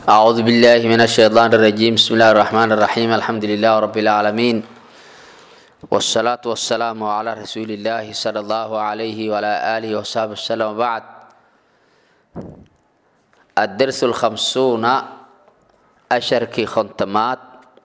أعوذ بالله من الشيطان الرجيم بسم الله الرحمن الرحيم الحمد لله رب العالمين والصلاة والسلام على رسول الله صلى الله عليه وعلى آله وصحبه وسلم وبعد الدرس الخمسون أشركي خنتمات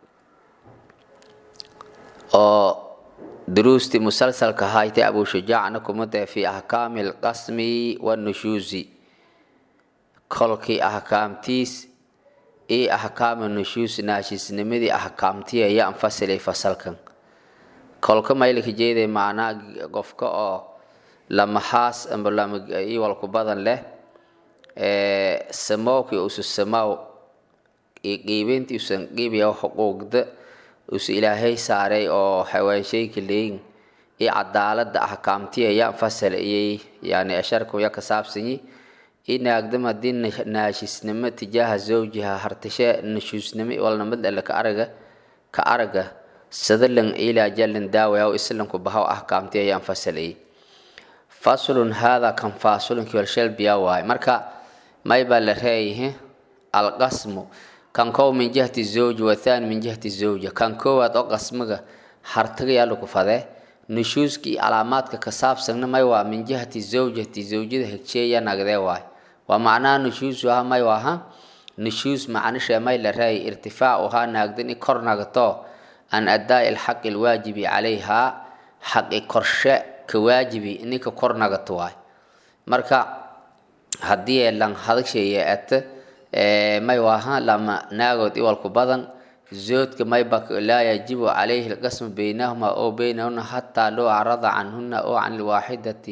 oo duruustii musalsalka haytay abu shujaacna kumada fi ahkaami alqasmi wanushuusi kolkii ahkaamtiis iyo ahkaama nushuus naashisnimadii ahkaamtii ayaa anfasilay fasalkan kolka maylka jeeday macnaa qofka oo lamahaas amba iwalku badan leh samowkii usu samaw qiibintii usan qiibaya xuquuqda usu ilaahay saaray oo xawaanshayka leeyin iyo cadaalada ahkaamtii ayaa anfasal iyay yani asharkuya ka saabsanyi inaagdam hadii naashisnimo tijaaha zawjiha hartashe nashuusnimo walnamad alle ka araga ka araga sadalan ilaa jalan daawaya islanku bahaw ahkaamtii ayaa anfasalayay faslun hada kan fasulunki walshalbiya waay marka may baa la reeyahe alqasmu kan kow min jihati zawji wathani min jihati zawja kan koowaad oo qasmiga hartagayaa lagu fadee nushuuskii calaamaadka ka saabsanna may waa min jihati zawjati zawjada hegjeeya nagdee waay waa macnaha nushuusu aha may waaha nushuus macnishe may la raayay irtifaacuhaa naagdan i kor nagto an adaa'i alxaqi alwaajibi calayhaa xaqi korshe ka waajibi ninka kor nagato waay marka haddii ee lan hadagsheeye ate may waaha lama naagood iwalku badan zoodka mayba laa yajibu calayhi alqasmu baynahuma oo baynahuna xataa loo acrada canhuna oo can lwaaxidati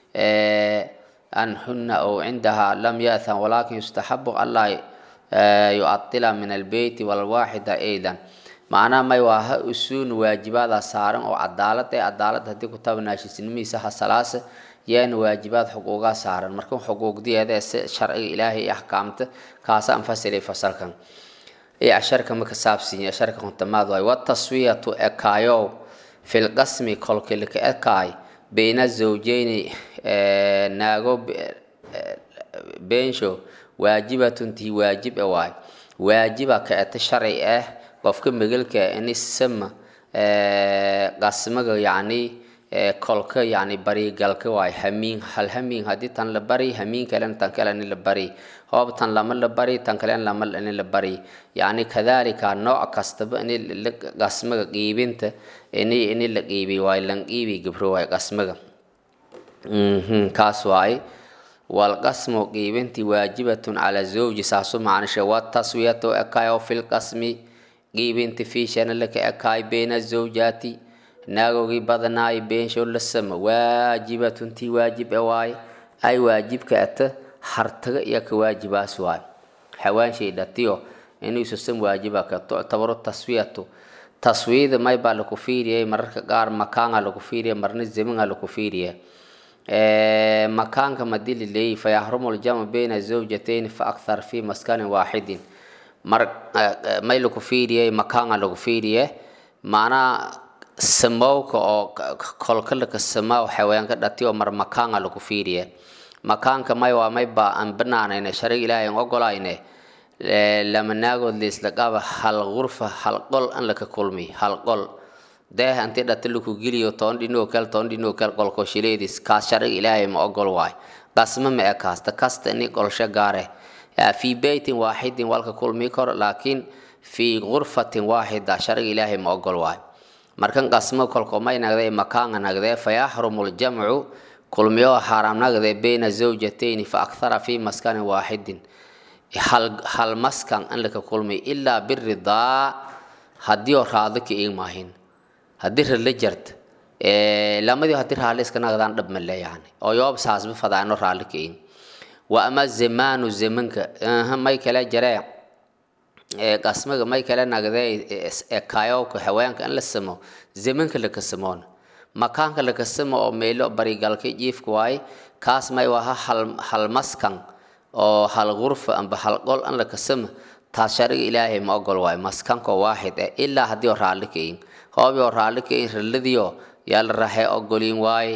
anhuna oo cindaha lam yathan walakin yustaxabu anlaa yucadila min albeyti walwaaxida aydan macnaha may waaha usuun waajibaada saaran oo cadaalad ee cadaalad haddii kutaba naashisnimihiisa hasalaase yaana waajibaad xuquugaa saaran marka xuquuqdiyeeda ee sharciga ilaahay iyo axkaamta kaasa anfasilay fasalkan ee asharka ma ka saabsiiya asharka kontamaad waay wataswiyatu ekaayow filqasmi kolkii laka ekaay bayna zawjeyni naago beensho waajibatun tii waajib e waay waajiba ka eta sharci ah qofka megelka inisama qasmaga yacni kolka yani barigalka waay hamiin hal hamiin haddii tan la bari hamiin kalena tan kaleni la bari hoob tan lama la bari tan kalena lama ini la bari yani kadalika nooc kastaba ini qasmaga qiibinta ini ini la qiibi waay lan qiibi gibro waay qasmaga kaas waay walqasmu qiibinti waajibatun cala zawji saasu macnishe wataswiyatu ekaayo filqasmi qiibinti fiishana laka ekaay bayna zawjaati naagogii badanaay beensho la sama waajibatun tii waajib e waay ay waajibka ata hartaga iyo ka waajibaas waay xawaanshay dhatiyo inuusa sam waajiba ka tuctabaru taswiyatu taswiyada may baa laku fiiriyay mararka qaar makaanga laku fiiriya marna zamanga laku fiiriya makaanka madii lileeyi fayahrumu ljamu bayna zawjatayn fa akthar fi maskanin waaxidin mar may laku fiiriyay makaanga laku fiiriye macnaa samowka oo kolka laka samaaw xawaanka dhati oo mar makaanga lagu fiiriye makaanka may waa may ba aan banaanayne sharig ilaahay aan ogolayne lama naagood liisla qaba hal gurfa hal qol an laka kulmi hal qol deeh anti dhati laku geliyo toban dhinoo kale toban dhinoo kale qolko shileedis kaas sharig ilaahay ma ogol waay qasma ma e kaasta kasta ini qolsho gaare fi beytin waaxidin walka kulmi kor laakiin fi gurfatin waaxida sharig ilaahay ma ogol waay markan qasmo kolkomay nagdee makaanga nagdee fayaxrumu ljamcu kulmiyo xaaraam nagdee bayna zawjatayni fa akthara fi maskanin waaxidin hal hal maskan an laka kulmay ilaa biridaa haddii oo raado ka iimaahin haddii rala jart lamadii haddii raali iska nagdaan dhab male yani oo yoob saasba fadaano raali ka iim wa ama zamaanu zamanka may kale jaree qasmaga may kale nagdee ekayowka haweenka in la samo zamanka laka samoon makaanka laka samo oo meelo barigalka jiifka waaye kaas may waha hal hal maskan oo hal gurfa amba hal qol an laka samo taas shariga ilaahay ma ogol waayo maskanko waaxid eh ilaa haddii oo raalli kayin hoobi oo raalli kayin ralladiyo yaa la raxee ogolin waaye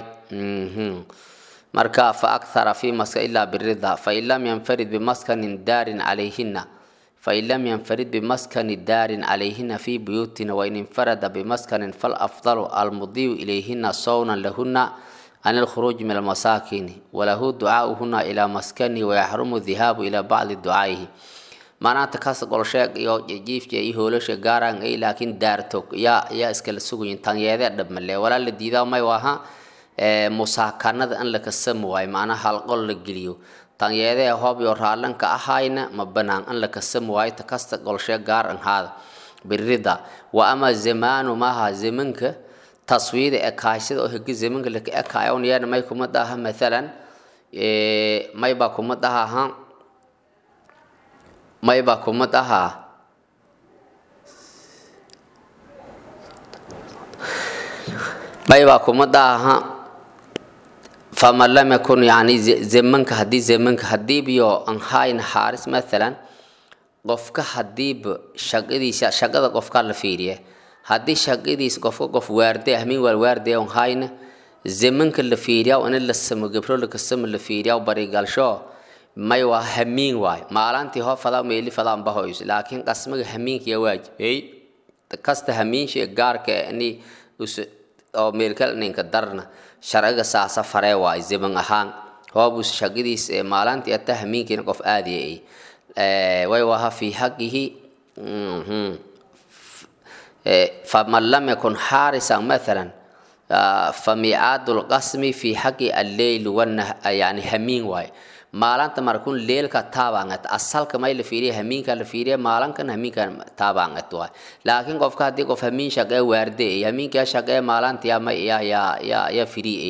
marka fa akthara fi maska ilaa birida fain lam yanfarid bimaskanin daarin calayhina fain lam yanfarid bimaskani daarin calayhina fi buyuutina wain infarada bimaskanin falafdalu almudiyu ilayhina sawnan lahuna can ilkhuruuji min almasaakini walahu ducaauhuna ilaa maskanihi wayaxrumu dhihaabu ilaa bacdi ducaa'ihi maanaanta kas golsheeg iyo jiifja iyo hoolasha gaaraan ay laakiin daarto yaa yaa iskala sugayin tanyeedee dhabmale walaa la diidaa may waaha musaakanada in la kasami waayo macnaha halqol la geliyo tanyeedee hoob iyo raallanka ahayna ma banaan in la kasami waayo takasta golsheeg gaar an haada birida wa ama zamaanu maaha zamanka taswiida ekaashada oo hegi zamanka laka ekaayon yeena may kuma dhaha mathalan may baa kuma dhahaha may baa kuma dhahaa may baa kuma dhaha faman lam yakun yani zamanka haddii zamanka hadiibiyo an hayn xaaris mathalan qofka hadiiba shaqadiisa shaqada qofka la fiiriye haddii shaqadiis qofka qof waarde ahmin wal waarde on hayna zamanka la fiiriya in la samo gabro la kasamo la fiiriya barigalsho may waa hamiin waay maalantii hoo fadaa meeli fadaan bahoys laakiin qasmaga hamiinkiya waajibey kasta hamiinsha gaarka ni oo meelkal ninka darna sharciga saasa faree waay zaman ahaan hoobus shaqadiis maalantii ata hamiinkiina qof aadiyay way waha fi haqihi faman lam yakun xaarisan mathalan famiicaadu lqasmi fi xaqi alleyl wanah yani hamiin waay maalanta markun leelka taabangat asalka may la fiiriya hamiinka la fiiriya maalankan hamiinka taabangat waay laakiin qofka haddii qof hamiin shaqee waarde hamiinkaa shaqee maalantiya ma ya ya ya ya firiye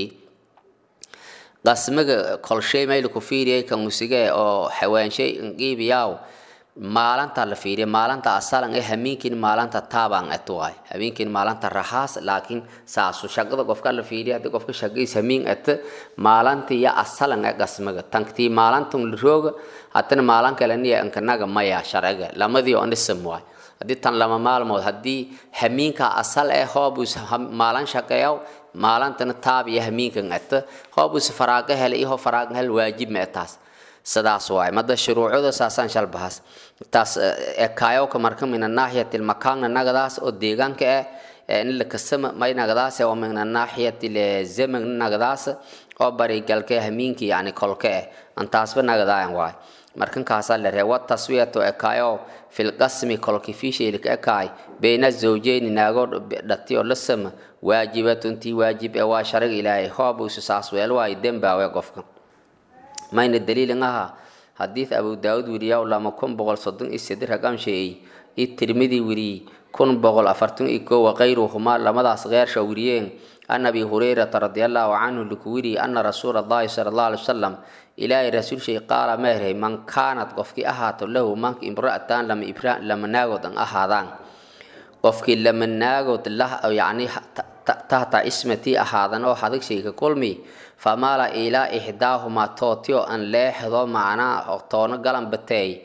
qasmiga kolshay may laku fiiriyay kan usige oo xawaanshay nqiibiyaaw maalinta la fiiriya maalinta asalan ee hamiinkin maalinta taabaan et waay hamiinkin maalinta rahaas laakiin saasu shaqada qofka la fiiriya haddii qofka shaqadiis hamiin et maalinta iyo asalan ee qasmiga tanktii maalintan la rooga haddana maalin kale niya inkanaga maya sharciga lamadii oo nisam waay haddii tan lama maalmood haddii hamiinka asal ee hoobus maalin shaqeeyaw maalintana taab iyo hamiinkan et hoobus faraaqa hel iyo faraaqa hel waajib ma taas sidaas waay mada shuruucda saasaan shalbahas taas ekaayoka marka mina naaxiyati lmakaanna nagadaas oo deegaanka ah in la kasama may nagadaas oo mina naaxiyati lezeman nagadaas oo barigalka hamiinki yani kolka ah antaasba nagadaayan waay markan kaasaa la reewa taswiyatu ekaayo filqasmi kolki fiishaylka ekaay bayna zawjeyni naagoo dhati oo la sama waajibatuntii waajib ee waa shariga ilaahay hoobuusu saas weel waay dembaawe qofka mayna daliilin aha xadiid abu daawud weriyaa lama kun boqol soddon iyo sedi raqam sheeyey iyo tirmidi weriyey kun boqol afartan iyo kow wakayruhumaa lamadaas keersha weriyeen an abi hurayrata radiallahu canhu laku weriyey ana rasuula allahi sala allahu alay wasalam ilaahay rasuulshay qaala meerhay man kaanad qofkii ahaato lahu manka imra'atan lama ibra lama naagood an ahaadaan qofkii lama naagood lah yacni tahta ismatii ahaadan oo hadagshay ka kulmi famaala ilaa ixdaahumaa tootio an leexdo macnaa toono galan bateey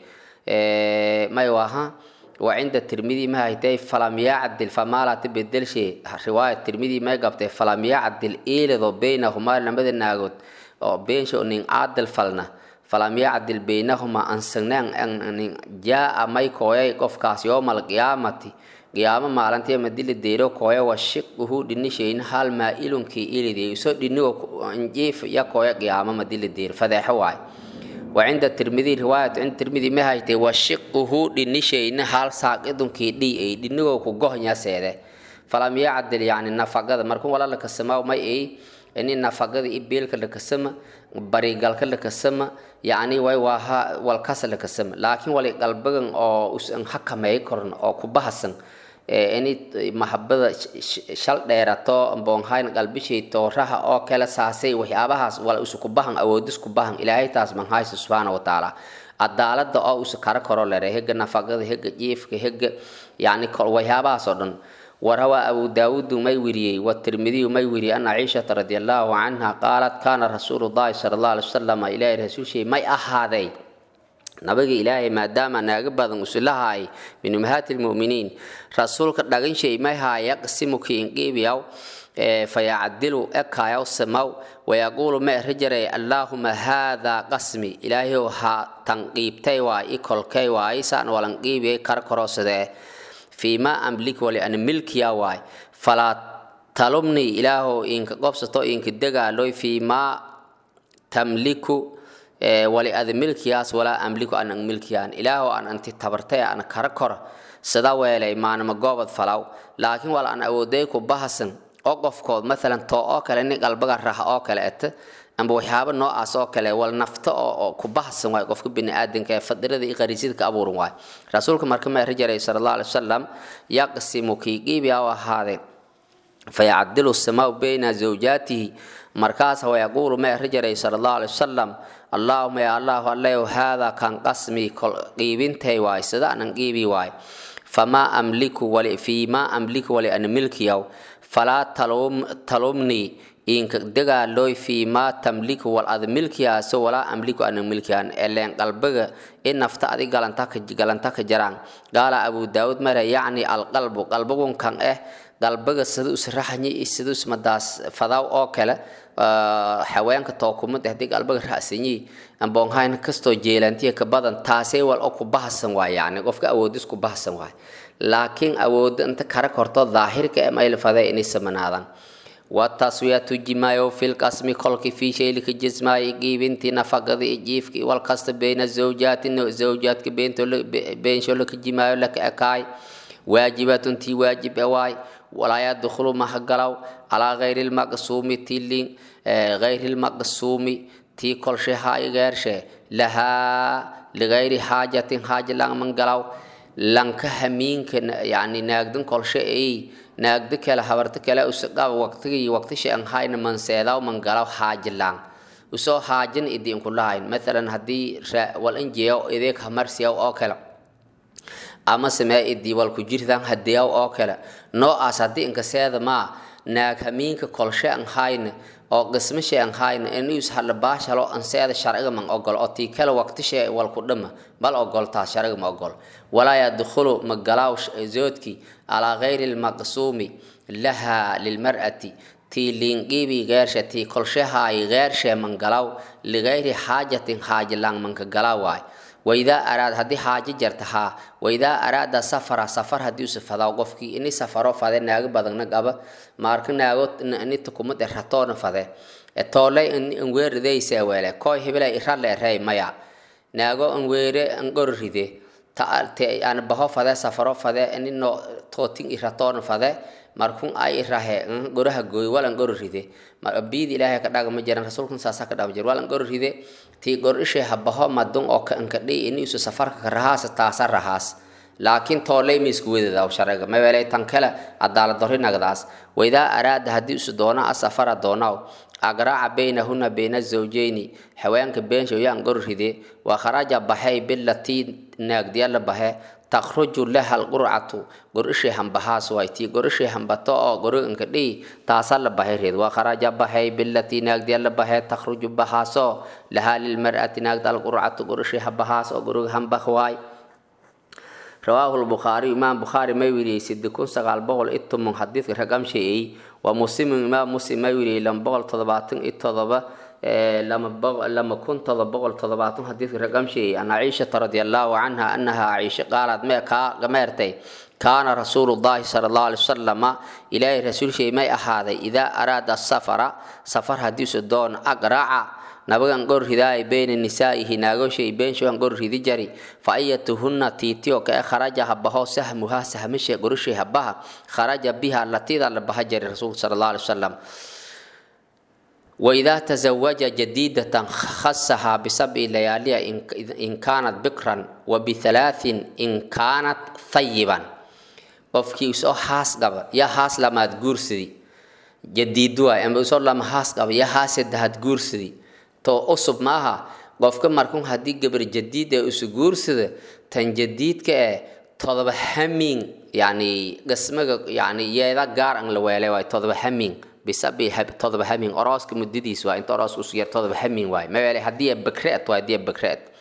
may waha wa cinda tirmidi ma haytay falam yacdil famaalati bedelshe riwaaya tirmidi may qabtay falam yacdil iilido baynahumaa lamada naagood oo beensha nin caadil falna falam yacdil baynahumaa ansagnaan nin jaa may kooyay qofkaas yowma alqiyaamati qiyaamo maalintii madila deero kooya wa shiquhu dhinishayna hal maa ilunkii ilidey iso dhinigo injiif ya kooya qiyaamo madila deero fadeexo waay wa cinda tirmidi riwaayat cinda tirmidi ma haytay wa shiquhu dhinishayna hal saaqidunkii dhi ay dhinigo ku gohnya-seede falam yacdil yacni nafaqada markun wala la kasamaa may ay ini nafaqada i beelka la kasama barigalka la kasama yacni way waaha walkasa la kasama laakiin wali qalbigan oo usan hakameey koran oo ku bahasan ini mahabada shal dheerato boonhayn qalbishay tooraha oo kale saasay waxyaabahaas wala usu ku bahan awoodis ku bahan ilaahay taas man haysa subxaana wa tacaala cadaalada oo usu kara karo lere hega nafaqada hega jiifka hega yacni waxyaabahaas oo dhan وروى أبو داود ما وريي والترمذي ما وري أن عائشة رضي الله عنها قالت كان رسول الله صلى الله عليه وسلم إلى رسول شيء ما أحادي nabiga ilaahay maadaama naaga badan usilahaay min ummahaati lmu'miniin rasuulka dhagan shay may haa yaqsimu kiinqiibiyaw fayacdilu ekaayaw samaw wayaquulu ma erijaray allaahuma haadaa qasmi ilaahayow ha tanqiibtay waay i kolkay waay saan walanqiibiyay kar koroosadee fiimaa amlik wali an milkiya waay falaa talumni ilaahow inka qobsato inka degaaloy fiimaa tamliku wali ada milkiyaas walaa amliku anan milkiyaan ilaahow an anti tabartay an kara kora sida weelay maanama goobad falaw laakiin wal an awooday ku bahasan oo qofkood maalan too oo kale nin qalbaga raha oo kale eta amba waxyaaba noocaas oo kale wal nafta oo ku bahasan waay qofka biniaadanka ee fadirada iyo qariisyada ka abuuran waay rasuulka marka ma eri jiray sala allah alay wasalam yaqsimu kii qiibiya u ahaadee fayacdilu samaa bayna zawjaatihi markaas wayaquulu ma eri jiray sala allah alay wasalam allaahuma ya allahu allayow haadaa kan qasmi qiibintay waay sida anan qiibi waay famaa amliku wali fiimaa amliku wali an milkiyaw falaa talumnii inka degaalooy fiimaa tamliku wal ad milkiyaaso walaa amliku ana milkiyaan eleen qalbiga in nafta adi galanta ka jaraan qaala abu daawud mare yacni alqalbu qalbigun kan eh qalbiga sida usraxnyi sida usmadaas fadaw oo kale haweenka tookumad haddii qalbiga ra'sanyi amboonhayn kastoo jeelantiya ka badan taasay wal oo ku bahasan waay yacni qofka awoodis ku bahasan waay laakiin awoodda inta kara korto daahirka ee maylfaday inay samanaadaan wataswiyatu jimaayo filqasmi kolki fii shaylika jismaayo qiibintii nafaqada iyo jiifka wal kasta bayna zawjaati zawjaadka beensho laka jimaayo laka ekaay waajibatun tii waajib e waay walaa yadkhulu maha galaw calaa gayri lmaqsuumi tilin gayri lmaqsuumi tii kolshe haayo geershe lahaa ligayri xaajatin xaaja langman galaw lanka hamiinka yani naagdan kolshe ay naagda kale habarta kale usaqaba waqtigii waqtisha an hayna manseedaw man galaw xaajilaan usoo xaajin idin kulahayn mathalan haddii wal injeeyo ideeg hamarsiyaw oo kale ama samee idii wal ku jirtan hadiyaw oo kale noocaas haddii inkaseeda maa naag hamiinka kolshe an hayna oo qismashe an hayna inus hadla baashalo anseeda sharciga man ogol oo tii kale waqtishe wal ku dhama bal ogol taas sharciga ma ogol walaa yadkhulu magalaaw zoodki calaa gayri lmaqsuumi laha lilmar'ati tii liinqiibi geershe tii kolshehaay geershe man galaw ligayri xaajatin xaajilaan manka galaa waay waidaa araad haddii xaajo jarta haa waidaa araada safara safar haddii usa fadaa qofkii ini safaro fade naago badagna qaba maarka naago inita kumade ratoona fade toolay anweeridaysa weele koy hebela irale rey maya naago anweere angorride an baho fade safaro fade inino tootin iratoona fade markun ay irahe goraha gooy walan gororide biid ilaahay ka dhaga ma jiran rasuulkan saasa ka dhama jir walan gororide tii gor ishe habaho madun oo ka ankadhi ini isu safarka ka rahaas taasa rahaas laakiin toolay ma isku wedadaw sharciga mawelay tan kale cadaalad dorri nagdaas waidaa araada haddii isu doona a safara doonaw agraaca baynahuna bayna zawjeyni haweenka beensha yaan gororide waa kharaja baxay bilatii naagdiyala bahe takhruju laha alqurcatu gorishay hambahaas waay tii gorishay hambato oo goriganka dhihi taasa la bahay reed waa kharaja bahay bilatii naagdiya la bahe takhruju bahaaso lahaa lilmar'ati naagda alqurcatu gorishay hambahaas oo goriga hambah waay rawaahu lbukhaari imaam bukhaari may weriyey sidi kun sagaal boqol iyo toban xadiidka ragamsheeyey waa muslimu imaam muslim may weriyey lama boqol toddobaatan iyo todoba lama kun todoba boqol toddobaatan xadiidka ragamsheeyey an caishata radi allahu canha anaha caisha qaalad mee kaa gameertay kaana rasuulu llahi sala allahu alay wasalama ilaahay rasuulshay may ahaaday idaa araada safara safar haddiisu doon aqraca nabagan gor ridaay bayna nisaa'ihi naagoshay beenshoan gor ridi jari fa ayatuhunna tiitiyo kae kharaja habaho sahmuha sahmashe goroshay habaha kharaja biha latida la baha jari rasuulka sala allahu alay wasalam وإذا تزوج جديدة خصها بسبع ليالي إن كانت بكرا وبثلاث إن كانت ثيبا qofkii usoo haas qaba ya haas lamaad guursadi jadiid waay ama usoo lama haas qaba ya haas saddexaad guursadi to usub maaha qofka markun haddii gabar jadiid ee isu guursada tan jadiidka ee todoba hamin yani qismaga yani yeeda gaar an la weelay waay todoba hamin bisabi todoba hamin orooska muddadiis waay inta orooska usu yar todoba hamin waay maweele haddii bakreet waay haddii bakreet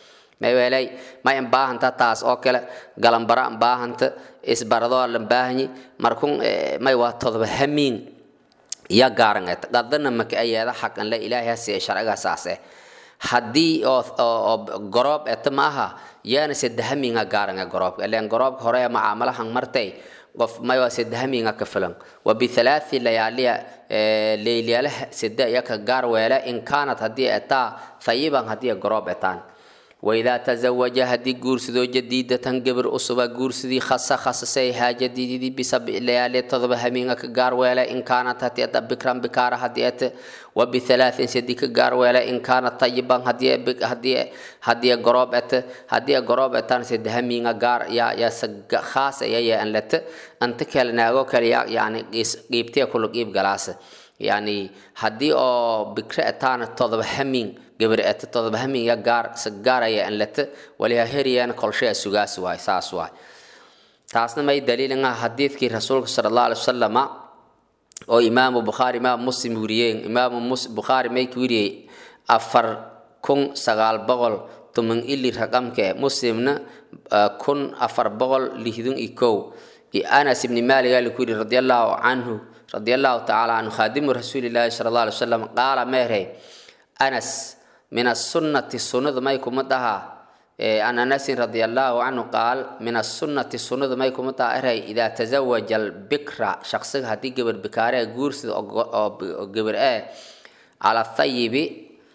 maywelay may an baahanta taas oo kale galambara an baahanta isbaradoo lan baahanyi markun may waa todoba hamiin ya gaaranget qadana maka ayeeda xaqan la ilaahay hasiye sharciga saase haddii oo goroob eta maaha yaana sedahamiinga gaaranga goroobka ileen goroobka hore macaamalahan martay qof maywa sedahamiinga ka filan wa bithalaathi layaaliya leylyaalaha sida iyaka gaar weele in kaanat haddii etaa thayiban haddii goroob etaan waidaa tazawaja haddii guursadoo jadiidatan gabar usuba guursadii khasa khasasay haajadiididii bisabi layaali todoba hamiinga ka gaar weele in kaanat haddii eta bikran bikaara haddii ete wa bithalaatin sadi ka gaar weele in kaanat tayiban haddii haddii haddii goroob ete haddii goroob etaan sadi hamiinga gaar ya ya khaas ya ya an lete anta kale naago kale ya yani qiibtee kula qiib galaasa yani haddii oo bikre etaana todoba hamiin gabar eta todoba hamiin ya gaar sa gaaraya an lete waliha heriyana kolshaya sugaas waay saas waay taasna may daliilin ah xadiidkii rasuulka sala allahu alai wasalama oo imaamu bukhaari imaamu muslim weriyeen imaamu bukhaari may ka weriyey afar kun sagaal boqol toman ili raqamke muslimna kun afar boqol lihdun i kow iyo anas ibni maalik ali ku yidhi radi allahu canhu radi allahu tacaala canhu khaadimu rasuulillahi sala allah alay wasalam qaala meerey anas min asunnati sunnadu may kuma dhahaa an anasin radi allahu canhu qaal min asunnati sunnadu may kuma dhaha eray idaa tazawaja albikra shaqsiga haddii gabar bikaaree guursida oo gabar ee cala thayibi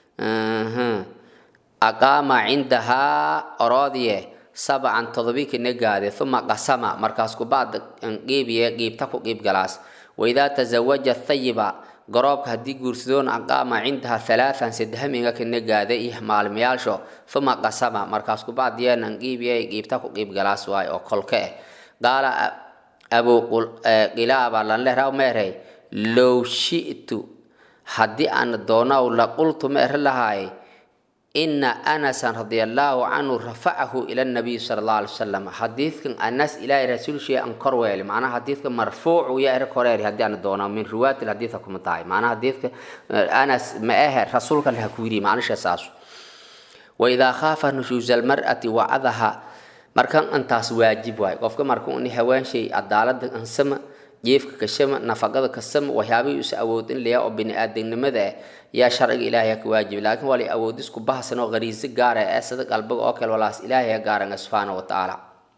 aqaama cindahaa oroodiye sabcan todobi kana gaade uma qasama markaas kubacda qiibiye qiibta ku qiib galaas waidaa tazawaja thayiba garoobka haddii guursadoon aqaama cindaha halaathan sadehamiga kana gaade iyo maalmayaalsho uma qasama markaas kubacdiyeenan qiibiye qiibta ku qiib galaas waay oo kolka eh qaala abu qilaaba lanlehraw meerey low shi'tu haddii aan doonaw la qultu meere lahaay ina anasan radia allahu canhu rafacahu ila nabiy sala allahu alay wasalam xadiidkan anas ilaahay rasuulshii an kor weeli macnaha xadiidka marfuucu ya ere koreeri haddii aan doono min riwaayat lxadiidka kuma tahay macnaha xadiidka anas ma ahe rasuulka laha ku yiri macnisha saasu waidaa khaafa nushuusa almar'ati wacadaha markan intaas waajib waay qofka marka uni hawaanshay cadaalada ansama jiefka kashama nafaqada kasama waxyaabihii is awoodin layaa oo bini-aadamnimada ah yaa sharciga ilaahay ka waajib laakiin waa la awoodisku bahasan oo qariiso gaara ee sida qalbiga oo kale walaas ilaahay gaaranga subxaana wa tacaala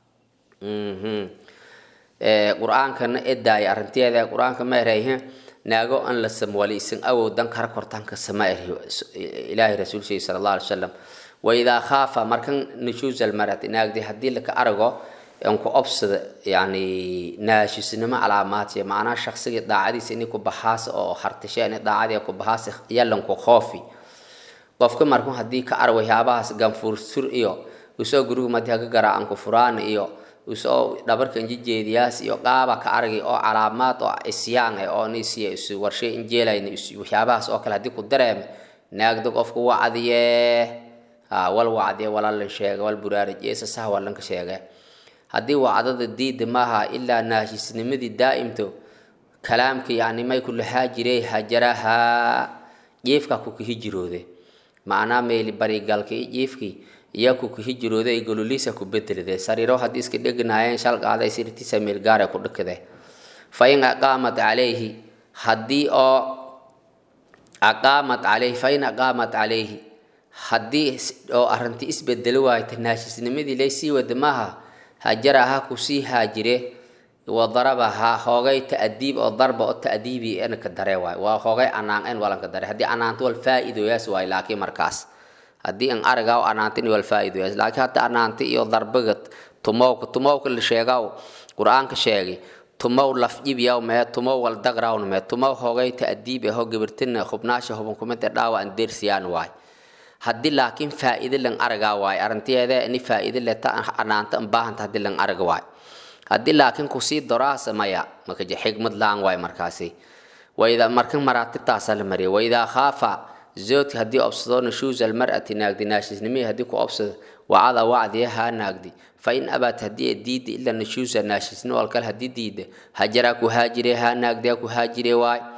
qur-aankana edaaya arrinteeda qur-aanka ma erayhe naago an la samo wali isan awoodan kara kortaanka sama ilaahay rasuulshay sala allah alay wasalam waidaa khaafa markan nushuus almarati naagdi haddii laka arago ku obsada yani naashisnimo calaamaadsiya macnaha shaqsigii daacadiisa inay ku baxaasa oo hartashe inay daacadii ku baxaasa yalanku khoofi qofka markun haddii ka ar waxyaabahaas ganfuursur iyo usoo guriga madi haga garaacan ku furaan iyo usoo dhabarka injijeediyaas iyo qaaba ka argay oo calaamaad oo isyaan eh oo nisiya is warshay injeelayn waxyaabahaas oo kale haddii ku dareem naagda qofku wacdiye wal wacdiye walalan sheega wal buraarij eesa saha walanka sheege haddii wacdada diida maaha ilaa naashisnimadii daa'imto kalaamka yani may ku lahaa jiray hajarahaa jiifka ku kahijiroode macnaa meeli barigalka iyo jiifkii iyo ku kahijiroode ay gololiisa ku bedelide sariiro haddii iska dhegnaayeen shal qaaday sirtiisa meel gaara ku dhakade fa in aqaamat calayhi haddii oo aqaamat calayhi fa in aqaamat calayhi haddii oo arrinti isbedeli waayta naashisnimadii laysii wada maaha hajaraha kusii haajire wadarabaha hoogay ta'diib oo darba oo ta'diibi en ka dare waay waa hoogay anaan en walan ka dare haddii anaanto wal faa'iidoyaas waay laakiin markaas haddii an arigaa anaantin wal faa'iidoyaas laakiin hadda anaanti iyo darbaga tumowka tumowka la sheegaw qur-aanka sheegay tumow lafjibyaw mee tumow wal dagrawn mee tumow hoogay ta'diib aho gabirtina hubnaasha hubankumida dhaawa an deersiyaan waay haddii laakiin faa'iide lan aragaa waay arrinteeda ini faa'iide leta anaanta an baahanta haddii lan araga waay haddii laakiin kusii doraasa maya makaje xigmad laan waay markaasi wayda markan maraatibtaasaa la mariyay waidaa khaafa zoodka haddii obsado nushuusa almar'ati naagdi naashisnimihii haddii ku obsado wacada wacdiya haa naagdi fa in abaat haddii diida ila nushuusa naashisnimo alkale haddii diida hajaraa ku haajire haa naagdiya ku haajire waay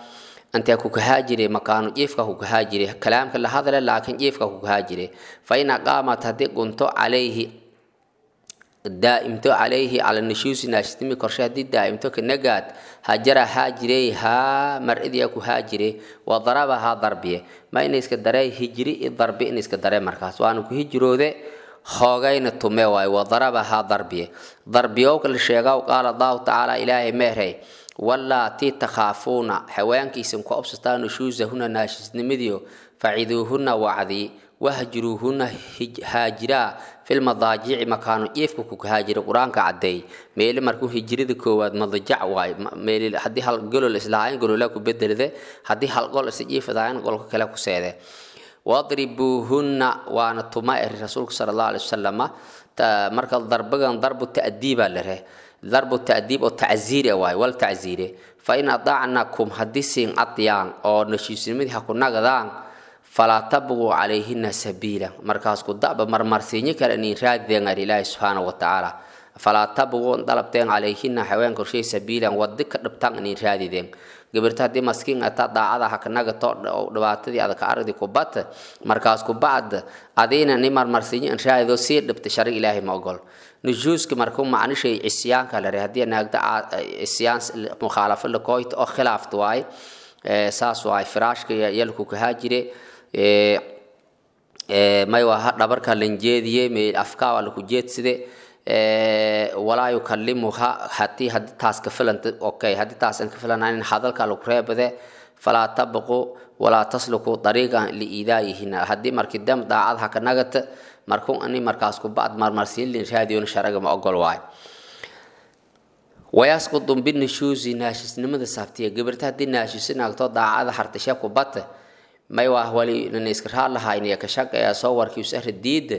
intee ku kahaa jire makaanu jiifka ku kahaa jire kalaamka la hadle laakiin jiifka ku kahaa jire fa in aqaamat haddii gunto calayhi daa'imto calayhi cala nushuusi naashisnimi korshe haddii daa'imto kanagaad hajara haa jirey haa mar-idiya ku haa jire wa daraba haa darbiye ma ina iska daree hijri i darbi in iska daree markaas waana ku hijroode hoogayna tume waaye wa daraba haa darbiye darbiyowka la sheegaw qaala allahu tacaala ilaahay meerey wallaatii takhaafuuna xawaankiisan ku obsataa nushuusahuna naashisnimadiyo faciduuhuna wacdii wahjuruuhuna haajiraa filmadaajici makaanu jiifka ku haajira qur-aanka cadeey meeli markuu hijrada koowaad madajac waay meel haddii hal golol islaahayn golola ku bedelde haddii hal gol is jiifadahayn golka kale ku seede wadribuuhunna waana tuma eri rasuulka sala allahu alai wasalama marka darbagan darbu ta'diibaa lere darbu ta'diib oo tacziire waay wal tacziire fa in adaacnakum haddii siin cadyaan oo nashiisnimadii ha ku nagadaan falaa tabquu calayhina sabiila markaas ku da'ba marmarsiinyo kale inin raadideen ar ilaahi subxaanahu wa tacaala falaa tabquu dalabteen calayhina haween korshay sabiilan wadi ka dhabtaan inin raadideen gabirta haddii maskiin ataa daacada hakanagato dhibaatadii adaka aragdi ku bat markaas ku bacd adiina ni marmarsiinyo in raadido sii dhibta shari ilaahay ma ogol nujuuska markuu macnishay cisyaanka lare haddii naagda cisyaan mukhaalafo lakooyta oo khilaafta waaye saas waay firaashka yalku kahaa jire may waa dhabarka lanjeediye me afkaa waa laku jeedside walaa yukalimuha hadii hadii taas ka filanta okay hadii taasan ka filanayn hadalka lagu reebade falaa tabqu walaa tasluku dariiqan liidaayihina haddii markii dam daacad haka nagata markuu ani markaas ku bacd marmarsiin lin raadiyon sharaga ma ogol waay wayasqudu binushuusi naashisnimada saabtiya gabirta haddii naashisi naagto daacada hartashe ku bata may waa wali nana iska raadlahaynaya ka shaqeeya soo warkiisara diida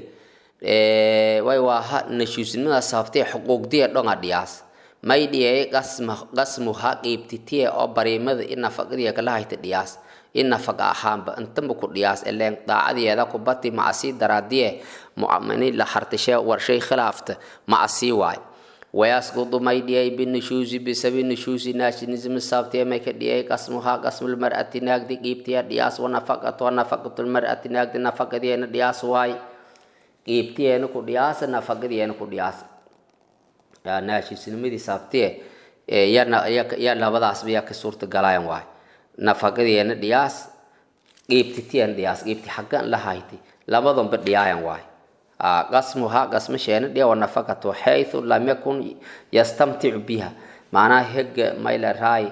way waa ha nashuusnimada saabtiya xuquuqdiya dhonga dhiyaas may dhiyay qasma qasmuha qiibtitiye oo bariimada in nafaqadiya kala hayta dhiyaas in nafaqa ahaanba intaba ku dhiyaas eleen daacadiyeeda ku bati macasii daraadiye mu'amini la hartashe warshay khilaafta macasii waay ويسقط ما يدي بالنشوز بسبب النشوز ناشنزم الصابتي ما كدي قسمها قسم المرأة ناقد قيبتي دياس ونفقة ونفقة المرأة ناقد نفقة دي دياس واي قيبتي نكو دياس نفقة دي نكو دياس يا ناشي سلمدي صابتي يا يا يا لبداس بيا كسورة قلايم واي نفقة دي دياس قيبتي تي دياس قيبتي حقا لهايتي لبدهم بديايم واي قسمها قسم شيء دي ونفقته حيث لم يكن يستمتع بها معناها هج ميل راي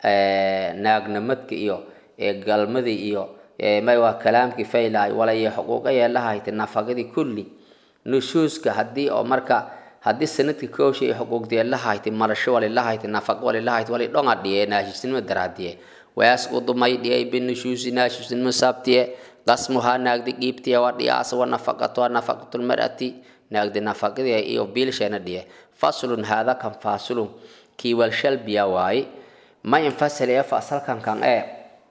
ناغنمدك iyo ee galmadii iyo ee may waa kalaamkii faylay wala iyo xuquuq ay lahayd nafaqadii kulli nushuuska hadii oo marka hadii sanadkii kooshay xuquuqdii lahayd marasho wala lahayd nafaqo wala lahayd wala dhonga dhiyay naashisnimo daraadiye ويسقط ما يدي بالنشوز ناشوز مسابتيه قسمها ناقد قيبتي ودياس ونفقة ونفقة المرأة ناقد نفقة إيو بيل شينا دي فصل هذا كان فاصل كي والشل بيواي ما ينفصل يفصل كان كان ايه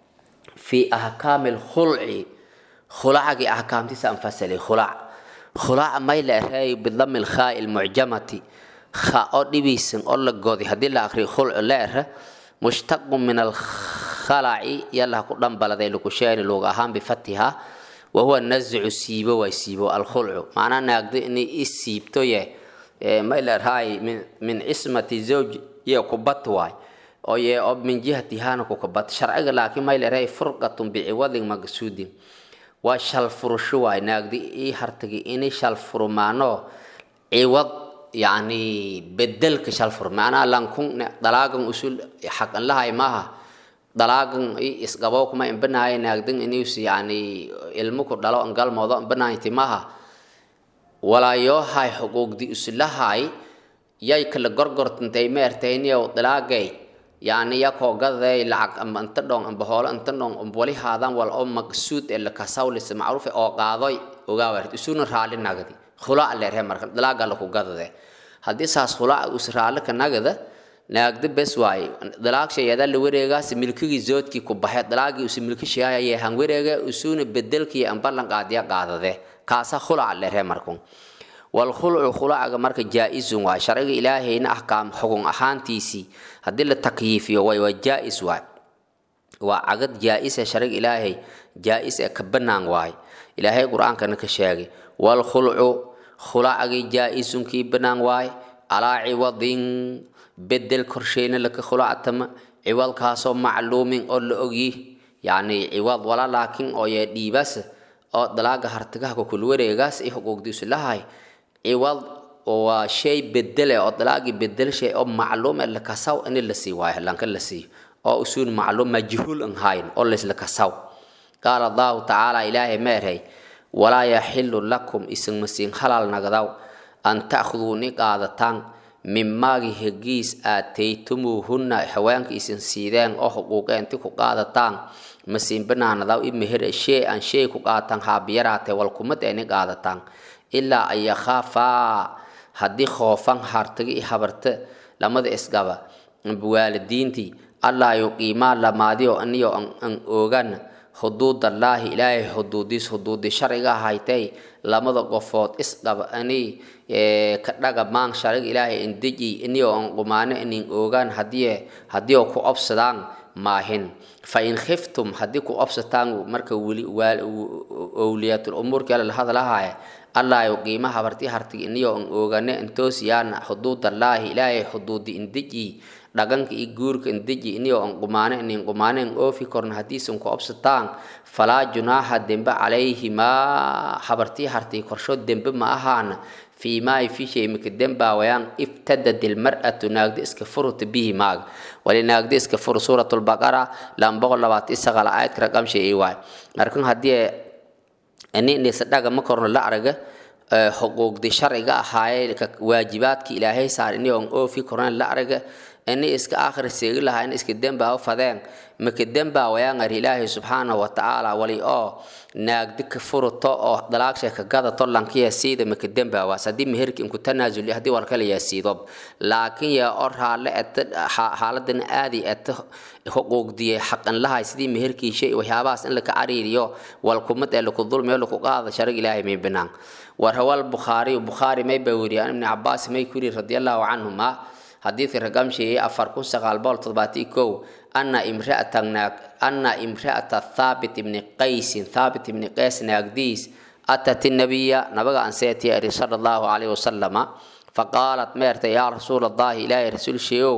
في أحكام الخلع خلع أحكام تسا انفصل خلع خلع ما يلأهي بالضم الخاء المعجمة خاء دبيسن أولا قوضي هدي لا أخري خلع لأره مشتق من الخلع يلا قدام بلدي لكشين لوغ أهم بفتحها وهو النزع سيبو ويسيبو الخلع معناه نقد إني السيبتو يه ما إلا هاي من من اسمة زوج يقبط واي أو يه أو من جهة هانا كقبط شرع لكن ما إلا هاي فرقة بعوض مقصود وشال فرشو واي نقد إيه هرتقي إني شال فرمانو عوض يعني بدلك شالفر معناها لانكون دلاغن اصول حق الله ماها دلاغن اسقبو كما ان بناي ناقدن انيوس يعني علمك دلو ان قال موضوع بناي تماها ولا يو هاي حقوق دي اسلهاي ياي كلا غرغرت انتي ميرتيني او دلاغي يعني يكو غدي لعق ام انت دون ام بهول انت دون ام بولي هادان وال او مقصود اللي كساولس معروف او قادوي اوغاورت اسون رالي ناغدي khulaac leerhe marka dalaaga laku gadade haddii saas khulaac usraale ka nagada naagda bes waaye dalaag shayada la wareegaas milkigii zoodkii ku baxay dalaagii usi milki shayaya han wareega usuna bedelkii an ballan qaadiya qaadade kaasa khulaac leerhe markun wal khulcu khulaaga marka jaa-isun waay sharciga ilaahayna ahkaam xugun ahaantiisii haddii la takyiifiyo way waa jaa-is waay waa cagad jaa-isa sharig ilaahay jaa-is ee ka banaan waay ilaahay qur-aankana ka sheegay walkhulcu khulacagi jaa-isun kii banaan waay calaa ciwadin bedel korsheyna laka khulactama ciwadkaasoo macluumin oo la ogyi yacni ciwad wala laakiin oo yee dhiibas oo dalaaga hartigaha kukul wareegaas i xuquuqdiisu lahay ciwad waa shay bedele oo dalaagii bedel shay oo macluum ee lakasaw ini la sii waayo lanka la siiyo oo usuun macluum majhuul an hayn oo laysla kasaw qaala allahu tacaala ilaahay meerhay walaa yaxilu lakum isinma siin halal nagdaw an ta'khuduu ni qaadataan mimaagi hegiis aataytumuuhunna haweenka isin siideen oo xuquuqa inti ku qaadataan masiin banaanadaw i meher shee an shay ku qaatan haabiyaraate walkumad ee ni qaadataan ilaa an yakhaafaa haddii khoofan hartagi i habarta lamada isgaba waalidiintii allaa yuqiimaa lamaadiyo aniyo an oogan xuduudallaahi ilaahay xuduudiis xuduudi sharciga haytay lamada qofood isqaba ani ka dhaga maan sharciga ilaahay indeji iniyo an qumaano inin oogaan hadii haddiio ku obsadaan maahin fa in khiftum haddii ku obsataan marka weli owliyatul umuurkii alla la hadlahaaya allah yuqiima habarti hartigi iniyo an oogane intoosiyaan xuduudallaahi ilaahay xuduudi indeji dhaganka iyo guurka indeji iniyo an qumaane inin qumaane an oofi korna haddiisan ku obsataan falaa junaaha dembe calayhimaa habartii hartii korsho dembe ma ahaana fii maay fi shay mika dembaawayaan ibtadad ilmar'atu naagdi iska furuta bihi maaga wali naagdi iska furu suuratulbaqara laan boqol labaatan sagaal aayadka raqamsha ii waay markan haddii ini nisadhaga ma korno la araga xuquuqdi sharciga ahaaye waajibaadki ilaahay saar ini on oofi korna la araga ini iska aakhir seegi lahaa in iska dembaawo fadeen maka dembaawayaan ar ilaahay subxaanahu watacaala wali oo naagdi ka furuto oo dalaagsha ka gadato lankiya siida maka dembaawaas haddii meherki inku tanaasuli haddii walkala yaa siidob laakiin yaa or haale eta xaaladan aadi eta xuquuqdiye xaqan lahay sidii meherkii shay waxyaabahaas in laka cariiriyo walkumad ee laku dulmiyo laku qaada sharig ilaahay may banaan warhawal bukhaari bukhaari may baa weriyaan ibni cabaas may ku yiri radiallahu canhuma xadiidka ragamsheeyey afar kun sagaal boqol toddobaati kow ana imra'atan naag ana imra'ata thaabit ibni qaysin thaabit ibni qays naagdiis atat nabiya nabaga anseeti ari sala allahu calayhi wasalama faqaalat meerta yaa rasuul allahi ilaahay rasuul sheegow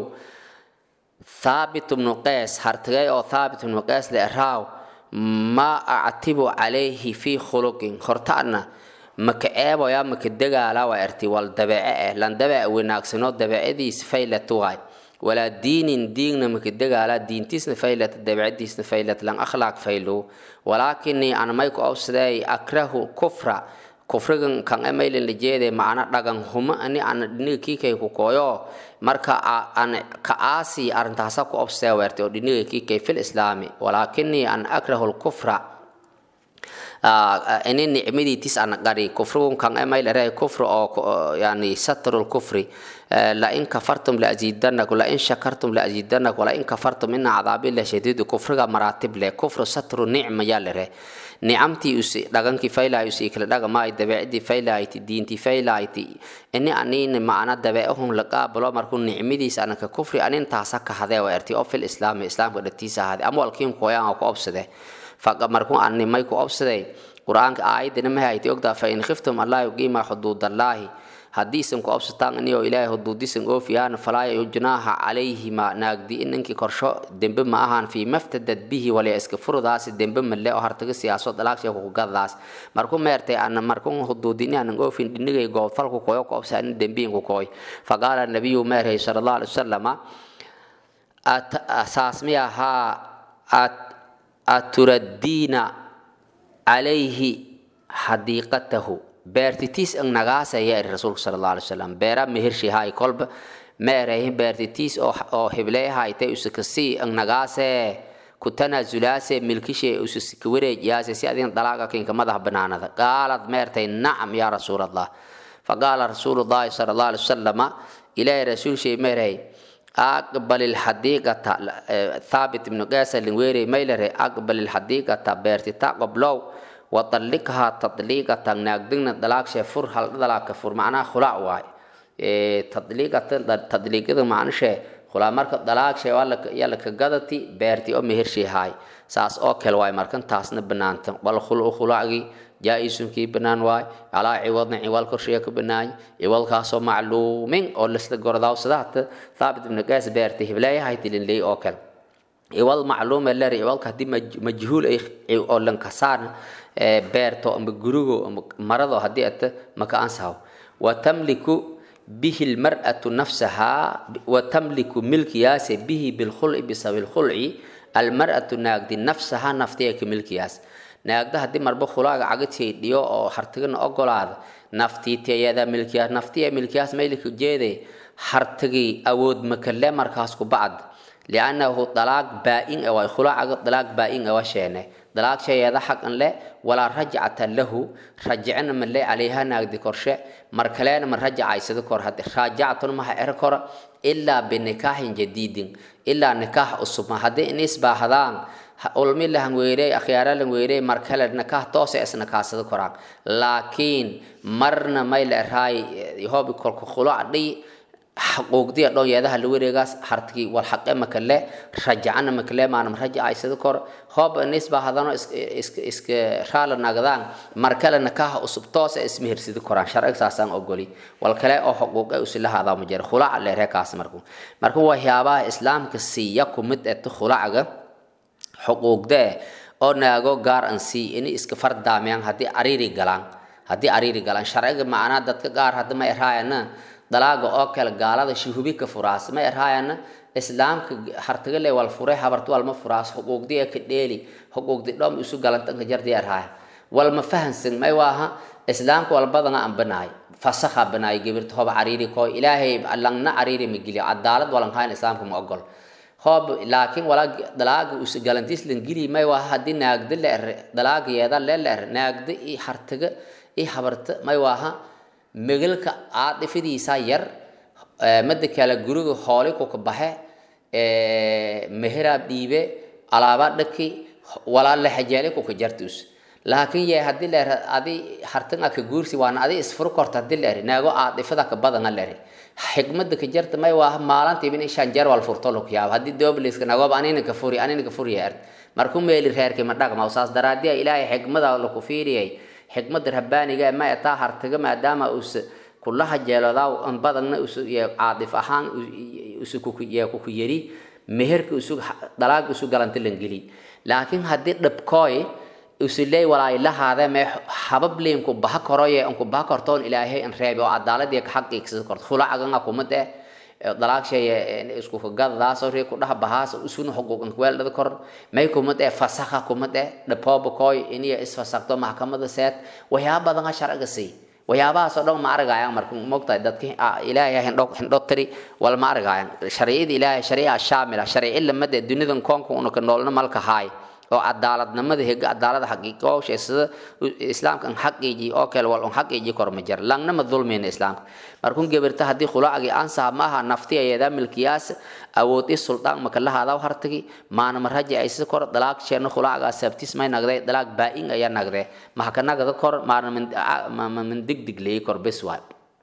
thaabit ibnu qays hartigay oo thaabit ibnu qays le raaw ma actibu calayhi fii khuluqin hortaana maka eeboya maka dagaala waa erti wal dabeece eh lan dabeec wanaagsano dabeecadiis faylat waay walaa diinin diigna maka dagaala diintiisna faylat dabeecadiisna faylat lan akhlaaq faylo walaakinii an may ku obsaday akrahu kufra kufrigan kan emaylan lajeede macna dhagan huma ani ana dhiniga kiikay ku kooyo marka an ka aasi arrintaasa ku obsadee weerte oo dhiniga kiikay fil islaami walaakinii an akrahu lkufra ini nicmadiitis ana qari kufrigun kan emaylaree kufri oo yani satrul kufri lain kafartum laaziidanakum lain shakartum laaziidanakum walain kafartum ina cadaabillah shadiidu kufriga maraatib leh kufru satru nicma yaa lere nicamtii usi dhagankii faylahay usi kala dhagamaay dabeecadii faylahayti diintii faylahayti ini anina macna dabeecahun la qaabalo markuu nicmadiis anaka kufri anintaasa kahadee waa erti oo fil islaami islaamka dhatiisa ahade ama walkiin kooyaan ku obsade markuu animay ku obsaday qur-aanka aayadina ma hayti ogtaa fa in khiftum allah yuqiima xuduudallaahi haddiisan ku obsataan inio ilaahay xuduudisan oofiyaan falaa junaaha calayhima naagdi inankii korsho dembe ma ahaan fii maftadad bihi waliya iska furudaasi dembe male oo hartaga siyaaso dalaagsha kugadaas marku meertay ana markun xuduudini anan oofin dhinigay goobfalku koyo ku obsa anin dembiinku kooy faqaala nabiyu meerhay sala allah alay wasalama saas miyahaa aturaddiina calayhi xadiiqatahu beertitiis ang nagaasaya iri rasuulka sala allah alay wasalam beera mehershi hay kolba meerahin beertitiis oo hibleehaytay usakasii ang nagaasee ku tanaasulaase milkishe usasika wareejiyaase si adin dalaaga kinka madax banaanada qaalad meertay nacam yaa rasuul allah faqaala rasuulu llahi sala allah alay wasalama ilaahay rasuulshay meerhay aqbal ilxadiiqata thaabit ibnu qaasa lingweere maylare aqbal ilxadiiqata beertita qoblow watalliqhaa tadliiqatan naagdigna dalaagshe fur hal dalaagka fur macnaha khulac waay tadliiqatan tadliiqada macnashe khulaa marka dalaag shay yaa laka gadati beerti oo mehershii haay saas oo kale waay markan taasna banaanta wal khulu khulaagi jaa-isunkii banaan waay calaa ciwadna ciwal korshiya ka banaany ciwalkaasoo macluumin oo lasla gordaaw sadaata thaabit ibnu qaas beerti hibleeyahay tilinley oo kale ciwal macluum ee leer ciwalka haddii majhuul ay oo lankasaan beerto amba gurigo amba marado haddii ata maka ansahaw watamliku bihi lmar'atu nafsahaa watamliku milkiyaase bihi bilkhulci bisabi lkhulci almar'atu naagdi nafsahaa naftiya ka milkiyaas naagda haddii marba khulaaga cagadtii dhiyo oo hartigana ogolaada naftiitiyada milkiyaas naftiya milkiyaas maylika jeede hartigi awood makale markaas ku bacd liannahu dalaag baa-in away khulaacaga dalaag baa-in awa sheene dalaag shayeeda xaq an le walaa rajcata lahu rajicna ma le calayha naagdi korshe mar kaleena ma rajacaysada kor hadde raajactun maha er kora ilaa binikaaxin jadiidin ilaa nikaax cusubma haddii inisbaahdaan ulmi lahan weerey akhyaara lan weerey mar kale nikaah toose isna kaasada koraan laakiin marna may la eraay hobi kolka khulac dhiy xaquuqdiya dhon yeedaha la wareegaas hartigi wal xaqe makale rajacana makale maanam rajacaysada kor hoob nisba hadano iska iska raala nagdaan mar kale nikaah cusub toose ismehersidi koraan sharciga saasaan ogoli wal kale oo xuquuqe usilahaada ma jira khulac leeree kaas marku marka waxyaabaha islaamka siiya kumid eta khulacga xuquuqdee oo naago gaar an sii ini iska fardaamiyaan haddii ariiri galaan haddii ariiri galaan sharciga macnaa dadka qaar hadda ma eraayana dalaaga oo kale gaalada shuhubi ka furaas ma eraayana islaamka hartaga le wal furay habartu walma furaas xuquuqdii ka dheeli xuquuqdi dhom isu galantanka jardi eraaya walma fahansan may waaha islaamka walbadana aan banaay fasakha banaay gibirta hoba ariiri koo ilaahay langna ariiri ma geliyo cadaalad walan hayn islaamka ma ogol hoob laakiin wala dalaaga us galantiis lan gili may waa haddii naagda la er dalaagayeeda le la er naagda i hartaga i habarta may waaha megalka aadhifidiisa yar mada kale guriga hooli kuka baxe meheraab dhiibe alaaba dhaki walaa laxajeeli kuka jartus laakiin yee haddii la er adi hartan aka guursi waana adi isfuru korta haddii la eri naago aadhifada ka badana la eri xikmada ka jarta may waa maalantiiba in shan jeer wal furto luk yaab haddii dobliska nagob anina ka furi anina ka furiya ert marku meeli reerkii ma dhaqma saas daraadiya ilaahay xikmada laku fiiriyay xikmada rabbaaniga ma etaa hartaga maadaama us kulaha jeelodaa an badanna us caadif ahaan usu kuye kuku yeri meherka usu dalaag usu galanta langeli laakiin haddii dhabkooy usiley walaay lahaade mee habab liinku baha koroye anku baha kortoon ilaahay an reebi oo cadaaladiya ka xaqiigsada korto khulacaganga kumade dalaag sheeye isku gadadaasoo rii ku dhaha bahaas usuna xuquuqan kuweeldhada kor may kumade fasakha kumade dhapooba kooy iniya isfasakto maxkamada seet waxyaaba badan ha sharciga sii waxyaabahaasoo dhan ma argayaan marka mogtahay dadki ilaahay hindho hindho tiri wal ma argayaan sharciyada ilaahay shariica shaamila sharci lamade dunidan koonka unaka noolna malka haay oo cadaaladnimada hega cadaalada xaqiiqooshe sida islaamka an xaqiiji oo kale wal un xaqiiji kor ma jira langna ma dulmeyna islaamka markun gebirta haddii khulaacgi ansaha maaha nafti ayada milkiyaas awood i suldaan maka lahaadaw hartagi maana ma raji ay sida kor dalaag sheena khulaacgaa sabtis may nagday dalaag baa-in ayaa nagdee mahaka nagda kor maana min digdig leeyi kor bes waay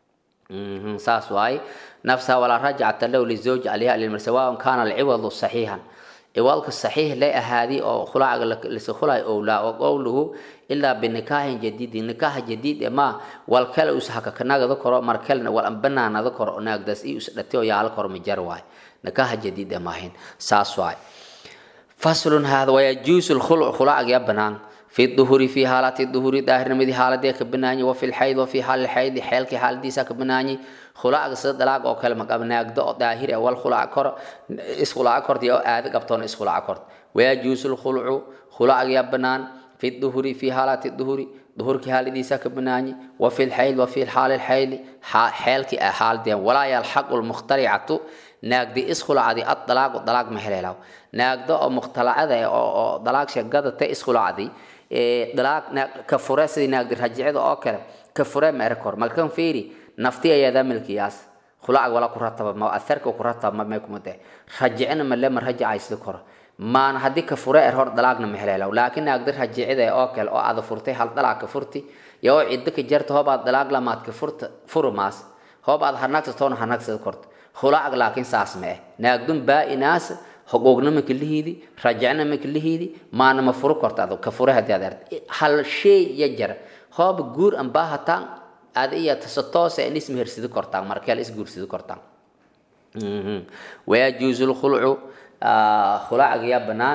saas waay nafsaha walaa rajcata lahu lizawji calayha lilmar sawaan kana alciwadu saxiixan ciwaalka saxiix lay ahaadi oo khulaacaga lisa khulay owlaa oo qowluhu ilaa binikaahin jadiidin nikaaha jadiid ma wal kale us hakakanagada koro mar kalena wal banaanada koro naagdaas i us dhati oo yaala koro majar waay nikaaha jadiid maahin saas waay faslun hada wayajuusu lkhuluc khulaacaga ya banaan في الظهور في حالات الظهور ظاهر نمدي حالة كبناني وفي الحيض وفي حال الحيض حيل كي حال ديسا كبناني خلاق صد دلاق او كلمة قبنا يقدو ظاهر اول خلاق كر اس خلاق كر دي او آد قبطون اس خلاق كر ويجوز الخلع خلاق يبنان في الظهور في حالات الظهور ظهور كي حال ديسا كبناني وفي الحيض وفي الحال الحيض حيل كي حال دي ولا يلحق المخترعة naagdi iskhulacdi ad dalaaq dalaaq ma heleelaw naagdo oo mukhtalacada oo dalaaq sheegada ta iskhulacdi dalaaq ka fure sidii naagdi rajicida oo kale ka fure ma erkor malkan fiiri nafti ayadaa milkiyaas khulacag wala ku rataba ma atharka ku rataba ma may kumade rajicina ma lema rajacay sida kor maan haddii ka fure er hor dalaaqna ma heleelaw laakiin naagdi rajicida oo kale oo ada furtay hal dalaaq ka furti iyo ciddo ka jarta hoobaad dalaaq lamaad ka furta furumaas hoobaad hanagsa toona hanagsada korta khulaacag laakiin saas ma eh naagdun baa-inaas xuquuqna ma kalihiidi rajacna ma kalihiidi maana ma furo korta ado ka fure haddii aad aragti hal shay ya jara hooba guur an baahataan aad iya tasa toose in ismehersidi kortaan markeel isguursidi kortaan wayajuusu lkhulcu khulaacaga yaa banaan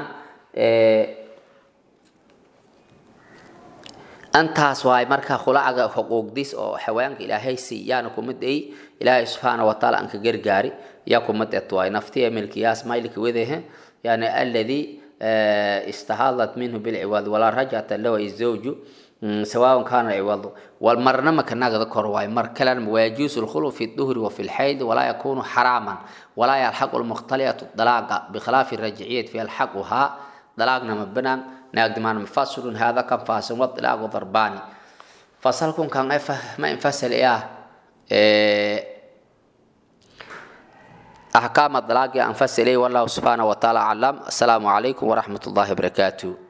antaas waay marka khulaacaga xuquuqdiis oo xawaanka ilaahay siiyaana kumid ay ilaahay subxaana wataala aan ka gargaari yaa kumid et waay naftiya milkiyaas maylika wedehe yani alladii istahadat minhu bilciwaad walaa rajcata lahu izawju سواء كان عوض والمرنا ما كان نقد كرواي مر كلام ويجوز الخلو في الظهر وفي الحيض ولا يكون حراما ولا يلحق المختلية الطلاق بخلاف الرجعية في الحقها طلاقنا مبنى نقد ما مفصل هذا كان فاصل والطلاق ضرباني فصلكم كان ما ينفصل إياه إيه أحكام الطلاق أنفصل إيه والله سبحانه وتعالى أعلم السلام عليكم ورحمة الله وبركاته